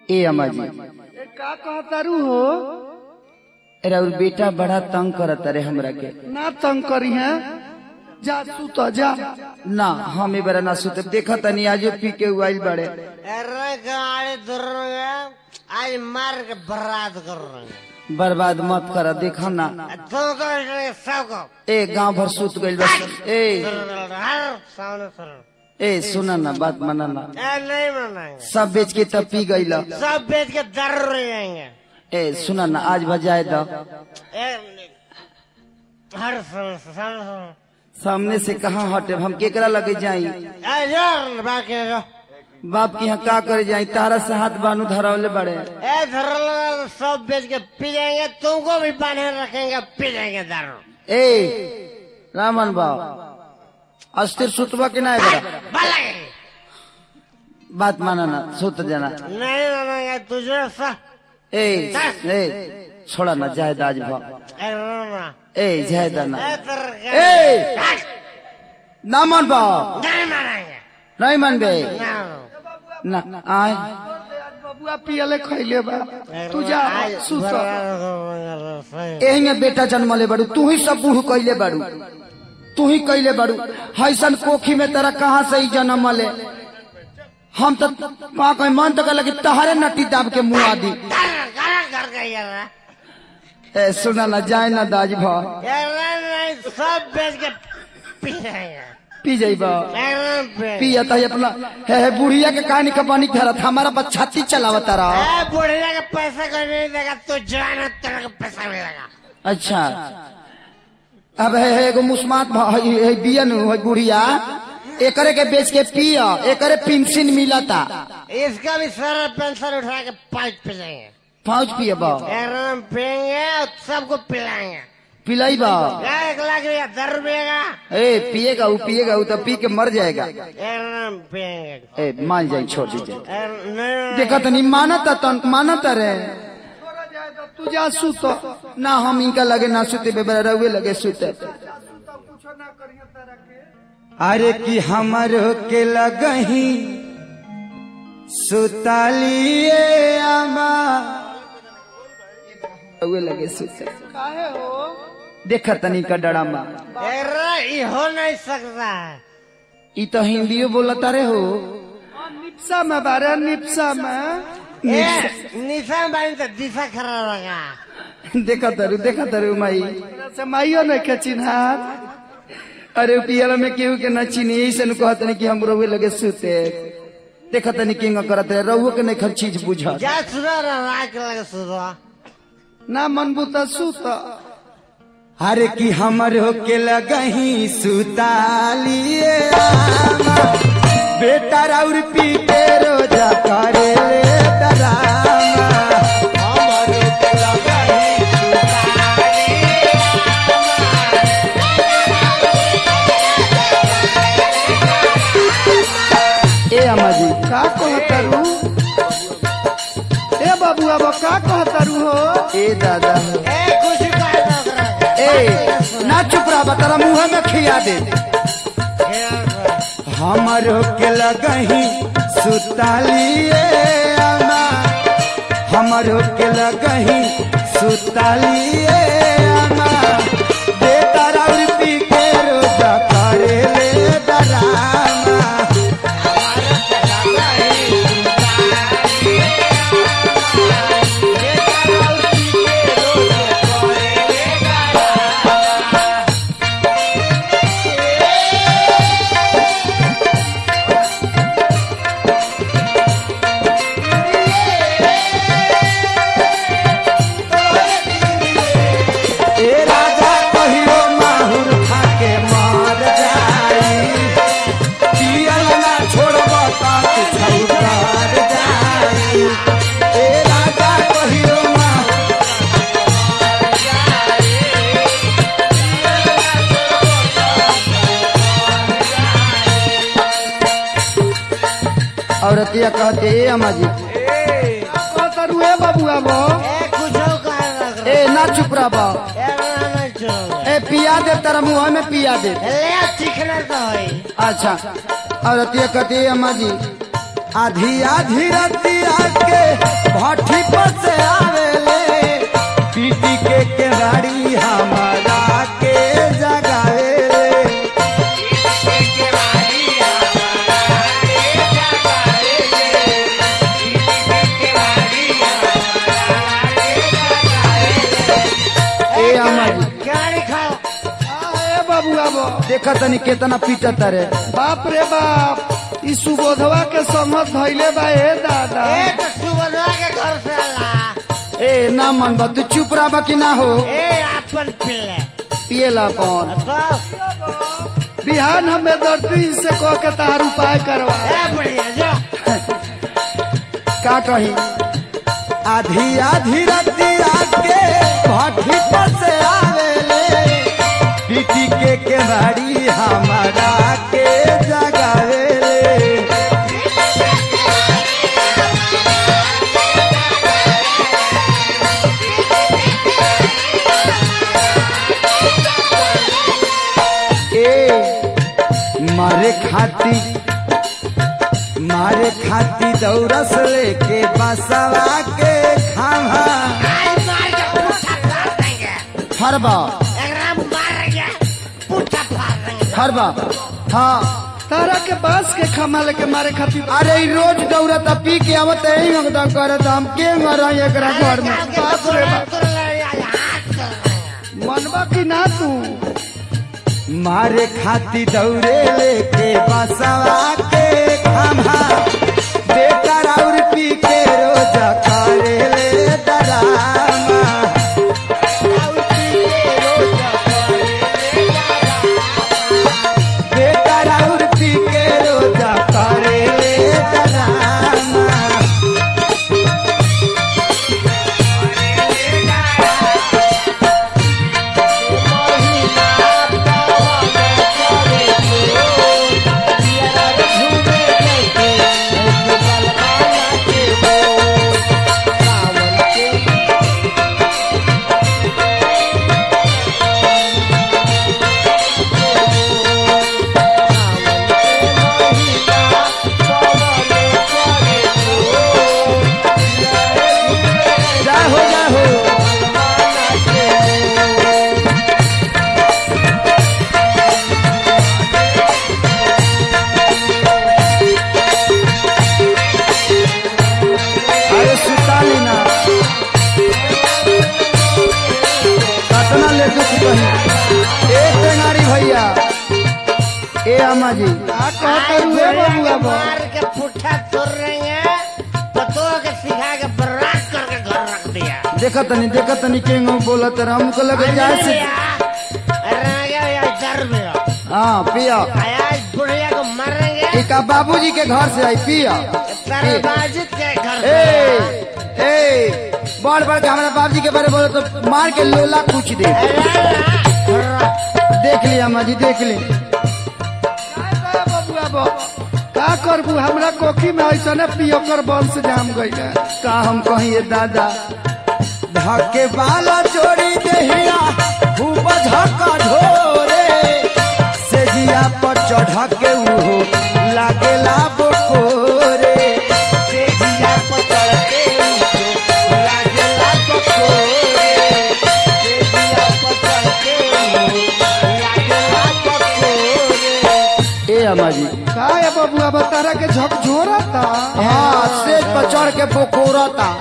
ए अम्मा जी ए, का कहतारू हो राउर बेटा बड़ा तंग करत रे हमरा के ना तंग करी है जा सुत जा ना हम ए बरा ना सुते देखा तनी आजो पी के उइल बड़े अरे गाड़ी दूर आज मार के बर्बाद कर रहे हैं बर्बाद मत कर देखा ना तुमको इसलिए सबको ए गांव भर सुत गइल बस ए हर सामने सर ए सुना ना बात माना ना ए नहीं मनाएंगे सब बेच के तब पी गइल सब बेच के दर रह जाएंगे ए सुना ना आज बजाए द ए, हर सामने सामने सामने सामने से कहाँ हटे हम केकरा लगे जाई ए, यार बाकी जो बाप के यहाँ का करे जाई तारा से हाथ बानू धरावले बड़े ए धर सब बेच के पी जाएंगे तुमको भी बांधे रखेंगे पी जाएंगे दारू ए रामन बाब अस्थिर सुतबा के ना बड़ा बलगे बात माना ना सुत जाना नहीं मानेंगे तुझे सा ए ए छोड़ा ना जायद आज भा ए रोना ए जायद ना ए तेरे ए ना मन बा नहीं मानेंगे नहीं मन बे ना ना आए बबुआ पियले खैले बा तू जा सुत एही बेटा जन्मले बड़ू तू ही सब बूढ़ कैले बड़ू तू ही कैले बड़ू हैसन कोखी में तेरा कहाँ से ही जन्म ले हम तो पा कहीं मन तो लगे तहारे नटी दाब के मुँह आदि कर गई यार ए सुना ना जाए ना दाज भा यार नहीं सब बेच के पी जाएंगे पी जाइबा एकदम पे पिया तही अपना हे हे बुढ़िया के कहानी कपानी धरत हमारा बच्चा छाती चलावता रहा ए बुढ़िया का पैसा कोई नहीं देगा तू जवान है तेरे को पैसा मिलेगा अच्छा अब है है एगो मुस्मात भ- है है बियन है बुढ़िया एकरे के बेच के पिया एकरे पेंशन मिलता इसका भी सारा पेंशन उठा के पाइप पी जाएंगे फौज पिए बा एकदम पियेंगे और सबको पिलाएंगे पिलाई बा एक लाख रुपया दस रुपये का ए पिएगा वो पिएगा वो तो पी के मर जाएगा एकदम पियेंगे ए मान जाए छोड़ दीजिए ए, नहीं देखा तो नहीं मानता तो मानता रे तू जा सुत ना हम इनका लगे ना सुते बेबरा रहुए लगे सुते अरे कि हमरो के लगही सुतालिए आमा रहुए लगे सुते काहे हो देखा तनी का डरामा अरे ये हो नहीं सकता है ई तो हिंदियो बोलता रे हो निप्सा में बारे निप्सा में ए, निशान बानी तो दिशा खराब लगा देखा तरु देखा तरु माई से माइयो नहीं के चिन्हार अरे पियल में केहू के न चीनी ऐसे न कहत नहीं कि हम रहुए लगे सुते देखा तनी किंग करत रहे रहुए के नहीं खर चीज बुझा जा सुधा रहा के लगे सुधा ना मनबू त सुत अरे कि हमर हो के लगही सुतालिए आमा बेटा राउर पी के रोजा करे ले डरामा हमर हो के लगही ए अम्मा जी का कहतारू ए बाबू अब का कहतारू हो ए दादा ए कुछ कह दो ओकरा के। ए ना चुप रहा तेरा मुंह में खिया दे हमर के लगही सुतालिए अम्मा हमर के लगही सुतालिए अम्मा बेटा राउर पी के रोजा करे ले डरामा ए राजा कहियो माहुर खाके मर जाई पियल ना छोड़ब त तू छौकार जाई ए राजा कहियो माहुर औरतिया कहते ए अम्मा जी कहतारू ए बाबू अब ए कुछ कह दो ओकरा ए ना चुप रह बा के। ए ना नहीं छोड़ो ए पिया दे तेरा मुंह में पिया दे ले चिकना तो है अच्छा औरतिया कहती है अम्मा जी आधी आधी रतिया के देखा तनी केतना पीटत रे बाप रे बाप ई सुबोधवा के संगत धैले बा ए दादा ए तो सुबह के घर से ला ए ना मन बा तू चुप रहा कि ना हो ए अपन पिल्ले पिएला कौन तो बिहान हमें दर्दी से कह के तार उपाय करवा ए बढ़िया जो का कही आधी आधी रतिया के भट्टी पर से आवेले पीटी के केवाड़ी हमारा के जगावेले ए मारे खाती मारे खाती दौरस लेके बसवा के खावा आज मार के पुट्ठा फाड़ देंगे हरबा एकरा मार के पुट्ठा फाड़ देंगे हरबा हाँ तारा के बांस के खमा लेके मारे खातिर अरे ई रोज दौड़त आ, पी के आवत यही लगता करत हम के मरा एकरा घर में बाप रे बाप। हाथ कर देंगे मनवा की ना तू मारे खाती दौड़े लेके बसवा के खावा बेटा और पी के रोज करे ले डरामा बेटा और पी के रोज करे ले डरामा जा हो जा हो अरे सुताली ना कतना ले दुख कही ए टेंगारी भैया ए अम्मा जी आ कह करू ए बबुआ बा मार के पुट्ठा तोड़ रहे हैं पतो के सिखा के बर्बाद करके घर रख दिया देखा तनी देखा तनी के बोलत रहा हमको लगे जाए से हाँ पिया आज बुढ़िया को मारेंगे एक बाबूजी के घर से आई पिया तरबाजित के घर ए से ए बड़ बड़ के हमारे बाबूजी के बारे में बोले तो मार के लोला कुछ दे देख लिया अम्मा जी देख ली का बबुआ बा का करबू हमरा कोखी में ऐसने पियोकर बंश जाम गइल का हम कहिए दादा धके बाला चोरी देहिया खूब झका ढोरे से जिया पर चढ़ के उहो लागेला बोकोरे से जिया पर चढ़ के उहो लागेला बोकोरे से जिया पर चढ़ के उहो लागेला बोकोरे ए अम्मा जी का ये बबुआ बा तारा के झकझोरा ता हाँ सेज पर चढ़ के बोकोरता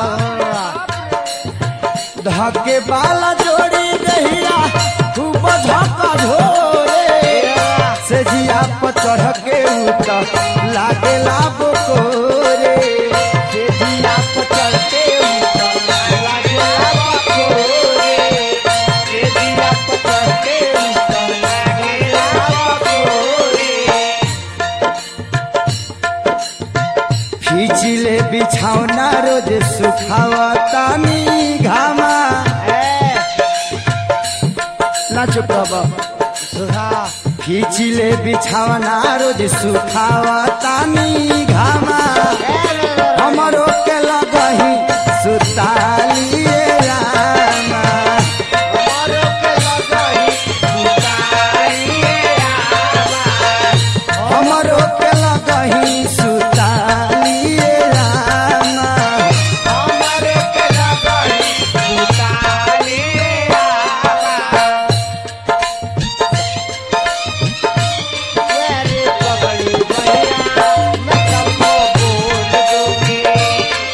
धके बाला जोड़ी दहिया खूब झका ढोरे से जिया पर चढ़ के उतर लागेला बोकोरे से जिया पर चढ़ के उतर लागेला बोकोरे से जिया पर चढ़ के उतर लागेला बोकोरे खींचिले बिछौना रोज सुखावतानी घामा ना चुप बाबा खींचिले बिछौना रोज सुखावतानी घामा हमरो के लगही सुतालिए रामा हमरो के लगही सुतालिए रामा हमरो के लगही सुतालिए रामा हमरो के लगही सुतालिए रामा पकड़ी भैया मैं सबको बोल दूंगी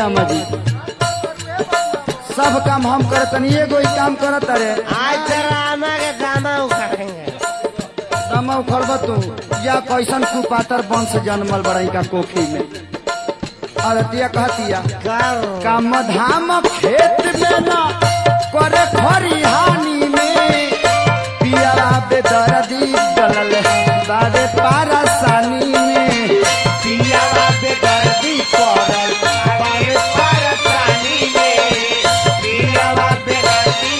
अम्मा जी सब काम हम करतनी एगो ही काम करत अरे आज तेरा आमा के दामा उखाड़ेंगे दमा उखड़ब तू या कैसन कुपातर वंश जन्मल बड़ई का कोखी में अरतिया कहतिया कर काम धाम खेत में न करे खरिहानी में पिया बेदर्दी डलल बारे पारसानी में पिया बेदर्दी पड़ल बारे पारसानी में पिया बेदर्दी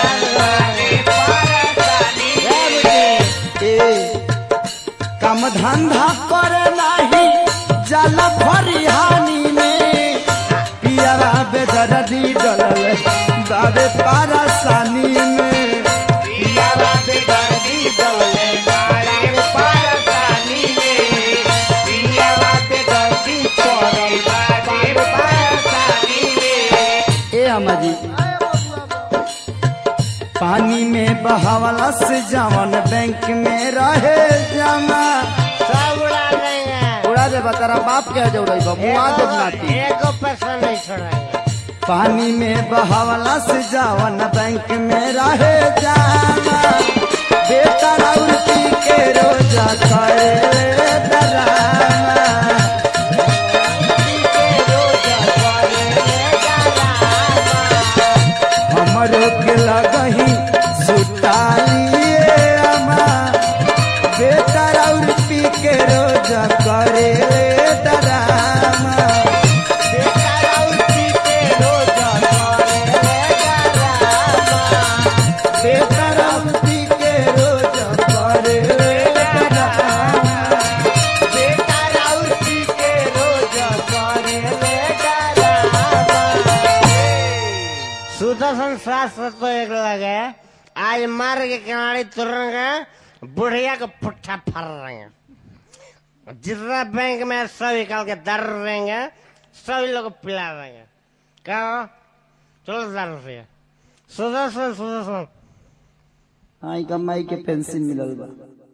ए काम धंधा करे नाही जल फरिहानी में पियारा बेदर्दी डलल बाबे पारसानी में पियारा बेदर्दी डलल बाबे पारसानी में पियारा बेदर्दी पड़ल बाबे पारसानी में ए अम्मा जी पानी में बहावला से जवन बैंक में रहे जमा सब उड़ा देंगे उड़ा दे तेरा बाप के जौड़ई बा मुआ दे नाती एको पैसा नहीं छोड़ेंगे पानी में बहावला से जवन बैंक में रहे जमा बेटा राउती के रोजा करे डरामा हमरो के लगही सुताइए अमा बेटा और पी के रोज करे डरामा बेटा और पी के रोज करे डरामा बेटा और पी के रोज करे डरामा बेटा और पी के रोज करे डरामा सुदर्शन शास्त्र तो एक लगे आज मार के किनारे तुरेंगे बुढ़िया को पुट्ठा फर रहेंगे जितना बैंक में सब निकाल के दर देंगे सभी लोग को पिला देंगे क्या हो? चलो दर से सुदर्शन सुदर्शन आई कमाई के पेंशन मिलल बा